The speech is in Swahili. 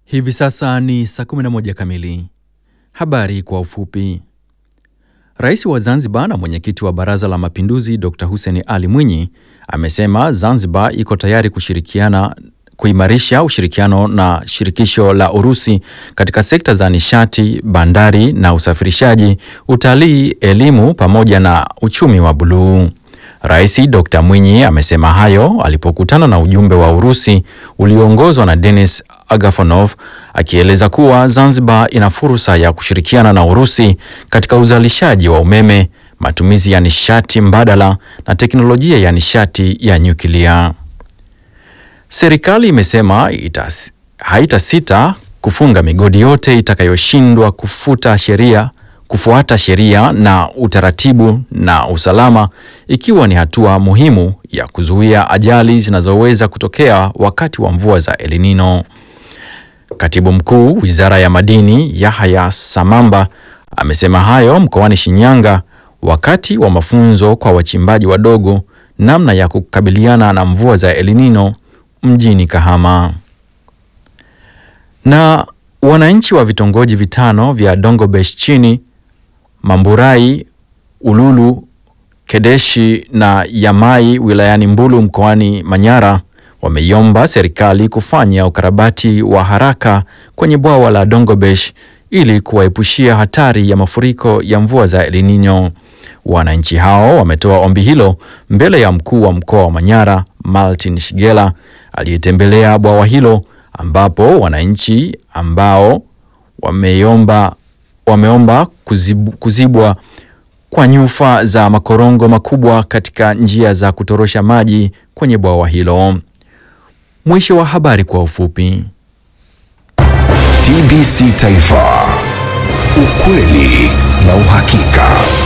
Hivi sasa ni saa 11 kamili. Habari kwa ufupi. Rais wa Zanzibar na mwenyekiti wa Baraza la Mapinduzi Dr. Hussein Ali Mwinyi amesema Zanzibar iko tayari kushirikiana kuimarisha ushirikiano na shirikisho la Urusi katika sekta za nishati, bandari na usafirishaji, utalii, elimu pamoja na uchumi wa buluu. Rais Dr. Mwinyi amesema hayo alipokutana na ujumbe wa Urusi ulioongozwa na Denis Agafonov akieleza kuwa Zanzibar ina fursa ya kushirikiana na Urusi katika uzalishaji wa umeme, matumizi ya nishati mbadala na teknolojia ya nishati ya nyuklia. Serikali imesema itas, haitasita kufunga migodi yote itakayoshindwa kufuta sheria kufuata sheria na utaratibu na usalama ikiwa ni hatua muhimu ya kuzuia ajali zinazoweza kutokea wakati wa mvua za El Nino. Katibu Mkuu Wizara ya Madini Yahya Samamba amesema hayo mkoani Shinyanga wakati wa mafunzo kwa wachimbaji wadogo namna ya kukabiliana na mvua za El Nino mjini Kahama. Na wananchi wa vitongoji vitano vya Dongobesh chini Mamburai, Ululu, Kedeshi na Yamai wilayani Mbulu mkoani Manyara wameiomba serikali kufanya ukarabati wa haraka kwenye bwawa la Dongobesh ili kuwaepushia hatari ya mafuriko ya mvua za El Nino. Wananchi hao wametoa ombi hilo mbele ya mkuu wa mkoa wa Manyara Martin Shigela aliyetembelea bwawa hilo ambapo wananchi ambao wameomba wameomba kuzibu, kuzibwa kwa nyufa za makorongo makubwa katika njia za kutorosha maji kwenye bwawa hilo. Mwisho wa habari kwa ufupi. TBC Taifa, ukweli na uhakika.